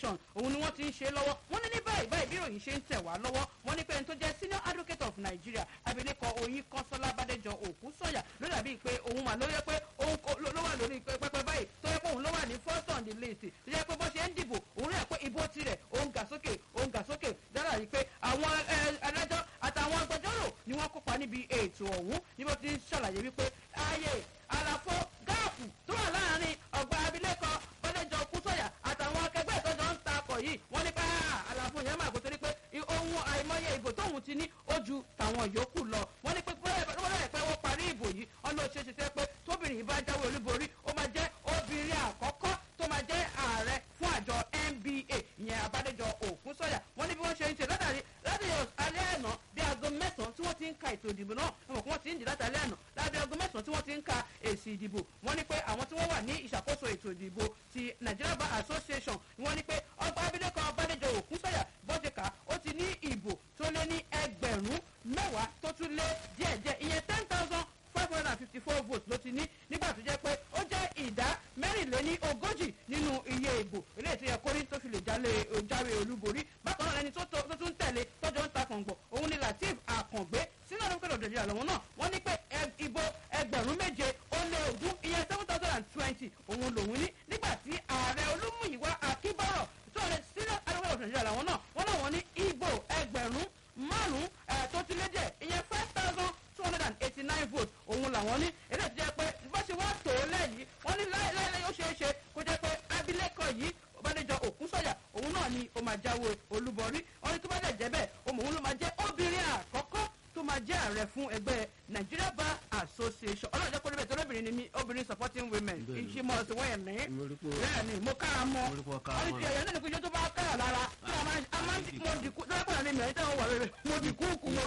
association òun ni wọ́n ti ń ṣe lọ́wọ́ wọ́n ní ní báyìí báyìí bí ìròyìn ṣe ń tẹ̀ wá lọ́wọ́ wọ́n ní pé ẹni tó jẹ́ senior advocate of nigeria abilékọ oyin kọ́sọ́lá bàdéjọ òkú sọ̀yà ló dàbí pé òun mà ló yẹ pé òun ló wà lórí pẹpẹ báyìí tó yẹ pé òun ló wà ní first on the list tó yẹ pé bó ṣe ń dìbò òun rẹ̀ pé ìbò tirẹ̀ òun gà sókè òun gà sókè dára yìí pé àwọn ẹlẹ́jọ́ àtàwọn agbẹjọ́rò ni wọ́n kópa níbi ètò ọ̀hún ní bó ti ń ṣàlàyé wípé ààyè àlàfo gáàpù tó wà láàrin ọgbà abilékọ bọ́dẹ̀jọ kúsọ̀yà àtàwọn akẹgbẹ́ ìtọ́jọ́ ń ta akọ̀ yìí wọ́n ní pé àlàfo yẹn máa kó torí pé ohun àìmọye ìbò tóun ti ní ó ju tàwọn yòókù lọ wọ́n ní pé bọ́dẹ̀ pé wọ́n parí ìbò yìí ọ̀nà òṣèṣe tẹ́ pé tóbìnrin yìí bá jáwé olúborí ó máa jẹ́ obìnrin àkọ́kọ́ tó máa jẹ́ ààrẹ fún àjọ nba ìyẹn abádẹ́jọ òkúsọ̀yà wọ́n ní bí wọ́n ṣe ń ṣe látàrí láti alẹ́ àná bí aago mẹ́sàn-án tí wọ́n ti ń ka ètò ìdìbò náà wọ́n mọ̀ pé wọ́n ti ń dì láti alẹ́ àná lábẹ́ aago mẹ́sàn-án tí wọ́n ti ń ka èsì ìdìbò wọ́n ní pé àwọn tí wọ́n wà ní ìṣàkóso ètò ìdìbò ti nigeria bar association wọ́n ní pé ọgbà abilékọ abádẹ́jọ òkúsọ̀yà bọ́dẹ̀ká ó ti ní ìbò tó lé ní ẹgbẹ̀rún mẹ́wàá tó tún lé díẹ̀díẹ̀ ìyẹn ten thousand five hundred and fifty four votes ló ti ní nígbà tó jẹ́ pé ó jẹ́ ìdá mẹ́rìnléní ogójì nínú iye ìbò eléyìí tó yẹ kórí tó fi lè jáwé olúborí bákan náà ẹni tó tún tẹ̀lé tọ́jọ́ ń ta kàngbọ̀ òun ni latif àkàngbé sínú ọdún kẹlẹ̀ òdòdó àlọ́wọ́ náà wọ́n ní pé ìbò ẹgbẹ̀rún méje ó lé ogún ìyẹn seven thousand and twenty òun lòun ní nígbà tí ààrẹ olúmúyìwá akíbọ̀rọ̀ tó lè sínú ọdún kẹlẹ̀ òdòdó àlọ́wọ́ náà wọ́n náà wọ́n ní ìbò ẹgbẹ̀rún márùn-ún tó ti lé díẹ̀ ìyẹn five thousand two hundred and eighty nine votes òun làwọn ní eléyìí tó jẹ́ pé bó ṣe wá tó lẹ́yìn wọ́n ní láìláì ó ṣeé ṣe kó jẹ́ pé abilékọ yìí ọbadẹjọ òkúsọ̀yà òun náà ni ó máa jáwé olúborí wọ́n ní tó bá dẹ̀ jẹ́ bẹ́ẹ̀ òun ló máa jẹ́ obìnrin àkọ́kọ́ tó máa jẹ́ ààrẹ fún ẹgbẹ́ nigeria bar association ọlọ́run jẹ́ kó lóbẹ̀ tó lóbìnrin ni mí obìnrin supporting women ìṣe mọ̀ sí wọ́n ní bẹ́ẹ̀ ni mo kára mọ́ wọ́n ní ti ẹ̀yọ́ náà ní kújọ́ tó bá kára lára tí a máa ń mo dìkú tó lọ́pọ̀ àlẹ́ mi ẹ̀yìn tẹ́wọ̀n wà rẹ̀ mo dìkú kú mo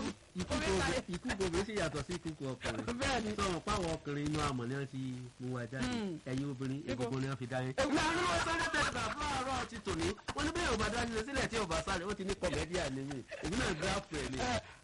ikú gbogbo sì yàtọ̀ sí ikú ọkùnrin bẹ́ẹ̀ni sọ̀rọ̀ páwọn ọkùnrin inú àmọ̀ ni wọ́n ti mú wa jáde ẹ̀yin obìnrin egungun ni wọ́n fi dá yín. Egungun. ìlànà wọn sọ́dọ̀ tẹ̀sán fún àárọ̀ ti tòní wọ́n ní bẹ́ẹ̀ ò bá dá nílé sílẹ̀ tí ò bá sáré ó ti ní kọ̀mẹ́díà ní mi èmi náà gbé àpò ẹ̀ ni.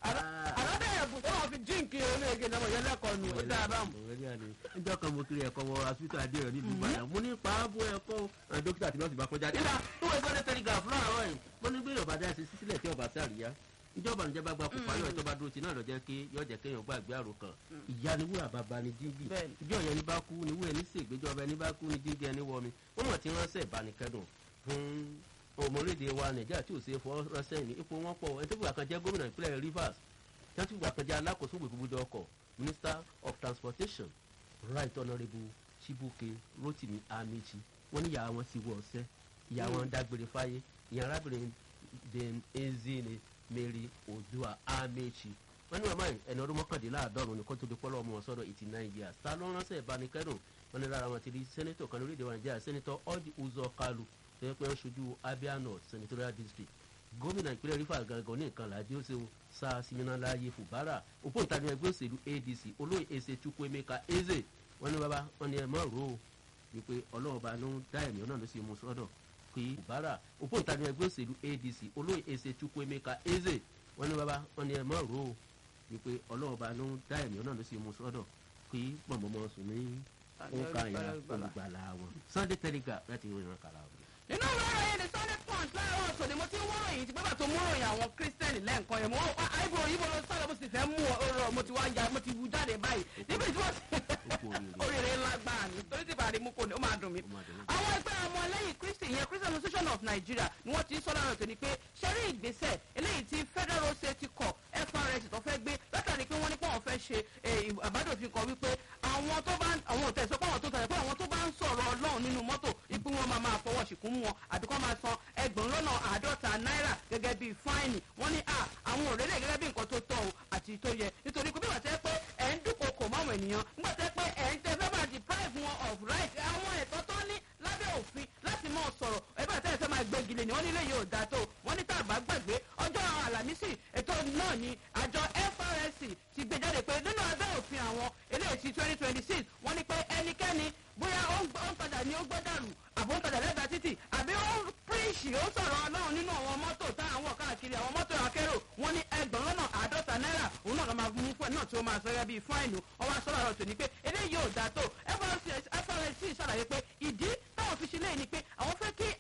àlọ́dẹ̀ ẹ̀bùn tó wọ́n fi jíǹkì orílẹ̀-èdè náà wọ̀nyẹn lẹ́kọ̀ọ́ nù ó dáa báwọn. kọ̀mẹ́díà ni níjọ́ kan mo kiri ẹ̀kọ́ wọ asútò adéyọ̀ nílùú ìbàdàn mo ní pàábò ẹ̀kọ́ dókítà tí nọ́ọ̀sì bá kọjá nígbà tó wọ́n sọ́dọ̀ tẹ̀lé fún àárọ̀ yìí mo ní gbé ìrọ̀bà dá sí sílẹ̀ tí ọba sáré ìjọba níjọba gba kópa yóò tó bá dúró sí náà lọ jẹ kí yóò jẹ kéèyàn gbàgbé àrò kan ìyá ni wúrà bàbá ni díngì Bẹ́ẹ̀ni. ìjọ yẹn ní bá kú ni wúrà ní sègbéjọba ẹni bá kú ni díngì ẹni wọmi wọn mọ tí ránṣẹ́ ìbánikẹ́dùn fún ọmọlédè wa nàìjíríà tí ò ṣe fọ ránṣẹ́ ní ipò wọn pọ̀ ẹni tó fìgbà kan jẹ́ gómìnà ìpínlẹ̀ rivers tí wọ́n ti fìgbà kan jẹ́ alákòóso gbogbo ọkọ̀ minister of transportation right honourable chibuke rotimi amechi wọ́n ní ìyá wọn ti wọ ọ̀sẹ́ ìyá wọn dágbére fáyé ìyá arábìnrin den ezine mary odua amechi wọ́n ní màmá yìí ẹni ọdún mọ́kàndínláàádọ́rùn ní kó tó di pọ́lọ́ ọmọ wọn sọ́dọ̀ eighty nine years ta ló ránṣẹ́ ìbánikẹ́dùn wọ́n ní lára wọn ti rí sẹ́nẹ́tọ̀ kan lórílẹ̀‐èdè wa nàìjíríà sẹ́nẹ́tọ̀ ọ́dì uzọ kalu tó yẹ pé ó ṣojú abia north senatorial district gómìnà ìpínlẹ̀ rivers gangan ní nǹkan làdí ó ṣe o sa siminalaye fubara òpóǹtagì ẹgbẹ́ òṣèlú adc olóyè eze chukwuemeka eze wọ́n ní bàbá wọ́n ní ẹ mọ̀ rò ó wípé ọlọ́run bá ló ń dá ẹ̀mí ọ̀nà ló sì mú sọ́dọ̀ pé fubara òpóǹtagì ẹgbẹ́ òṣèlú adc olóyè eze chukwuemeka eze wọ́n ní bàbá wọ́n ní ẹ mọ̀ rò ó wípé ọlọ́run bá ló ń dá ẹ̀mí ọ̀nà ló sì mú sọ́dọ̀ pé mọ̀mọ́mọ́ sùn ní òǹkà ìyá olùgbàlà wọn sunday telegraph láti ìrìnà kàrà wọn. nínú ìwé ìròyìn the sunday punch láàárọ̀ ọ̀sán ni mo ti ń wọ́n ròyìn tí bàbá tó mú ròyìn àwọn kírísítẹ́nì lẹ́ǹkan yẹn mo wọ́n pa àìbò òyìnbó ló sọ̀rọ̀ mo sì fẹ́ mú ọ̀rọ̀ mo ti wá ya mo ti wú jáde báyìí níbi tí wọ́n ti kú oríire. oríire ńlá gbà ní torí tí bàrí mú kò ní ó máa dùn mí. Ó máa dùn mí. àwọn ẹgbẹ́ ọmọ lẹ́yìn kristi ìyẹn christian association of nigeria ni wọ́n ti ń sọ́dọ̀ tó ní pé ṣẹ́rí ìgbésẹ̀ eléyìí tí federal road safety corps frs tó fẹ́ gbé látàrí pé wọ́n ní pé wọ́n fẹ́ ṣe eh, àbádòfin kan wípé àwọn tó bá ń- àwọn ò tẹ̀sọ́ pé àwọn tó tẹ̀sọ́ pé àwọn tó bá ń sọ̀rọ̀ ọlọ́run nínú mọ́tò ipò wọn máa máa fọwọ́ ṣìkún mú wọn àbí kọ́ máa san ẹgbẹ̀rún lọ́nà àádọ́ta náírà gẹ́gẹ́ bíi fáìnì wọ́n ní à àwọn òrèlè gẹ́gẹ́ bí nǹkan tó tọ́ o àti tó yẹ nítorí pé bí wọ́n tẹ́ pé ẹ̀ ń dúnkokò máwọn ènìyàn nígbà tẹ́ pé ẹ̀ ń tẹ́ fẹ́ máa deprive wọn of right àwọn ẹ̀tọ́ tó ní lábẹ́ òfin láti mọ̀ sọ̀rọ̀ ẹgbẹ́ àtẹ́yẹ fẹ́ máa gbẹ́gilé ni wọ́n nílé yóò dáa tó wọ́n ní tàbá gbàgbé ọjọ́ àlàmísì ètò náà ni àjọ FRSC ti gbé jáde pé nínú abẹ́ òfin àwọn eléyìí ti twenty twenty six wọ́n ní pé ẹnikẹ́ni bóyá ó ń gbọ́- ó ń padà ní ó gbọ́ dànù àbó ń padà lẹ́gbàá títì àbí ó ń píríṣì ó sọ̀rọ̀ ọlọ́run nínú àwọn mọ́tò táwọn wọ̀ káàkiri àwọn mọ́tò akérò wọ́n ní ẹgbẹ̀rún lọ́nà àádọ́ta náírà òun náà lọ́ máa mú fún ẹ náà tí ó máa sọ gẹ́gẹ́ bíi fáìnù ọwọ́ asọ́rọ̀ àrọ̀ tòní pé eléyìí ò dáa tó FRSC ṣàlàyé pé ìdí táwọn fi ṣe léyìí ni pé àwọn fẹ́ kí